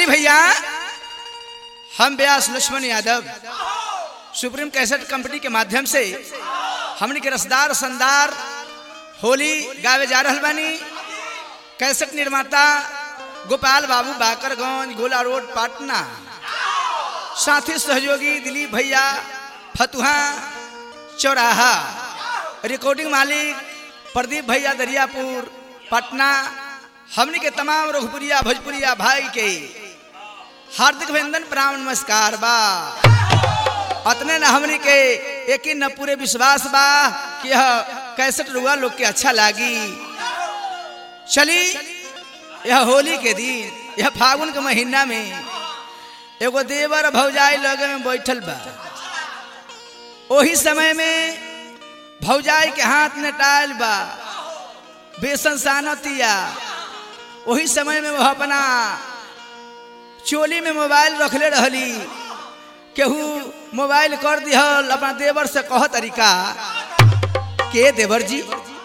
दिलीप भैया हम Vyas Laxman Yadav supreme cassette company के माध्यम से हमने के रसदार संदार होली गावे जा रहल बानी कैसेट निर्माता गोपाल बाबू बाकरगंज गोला रोड पटना साथी सहयोगी दिलीप भैया फतुहा चौराहा रिकॉर्डिंग मालिक प्रदीप भैया दरियापुर पटना हमने के तमाम रघुपुरिया भोजपुरिया भाई के हार्दिक अभिनंदन प्रणाम नमस्कार बा अतने न हमने के एक न पूरे विश्वास बा कि यह कैसेट रुआ लोग के अच्छा लागी चली यह होली के दिन यह फागुन के महीना में एगो देवर भौजाई लगे में बैठल बा ओही समय में भौजाई के हाथ में टायल बा बेसन सानतिया वही समय में वह अपना चोली में मोबाइल रखले रहली केहू मोबाइल कर दिहल अपना देवर से कह तरीका के देवर जी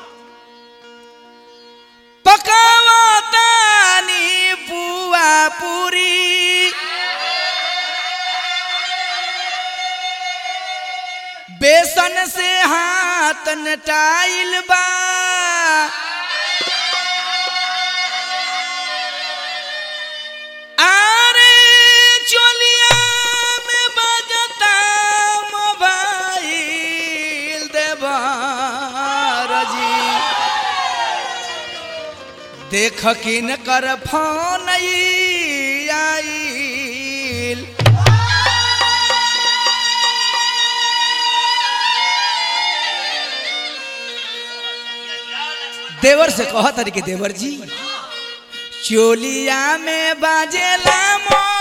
पकावतानी पुआ पूरी बेसन से हाथ नटाइल बा आरे चोलिया में बजता मोबाइल देवर जी देख किन कर फोन आइल देवर से कह तरीके देवर जी चोलिया में बाजेला मोर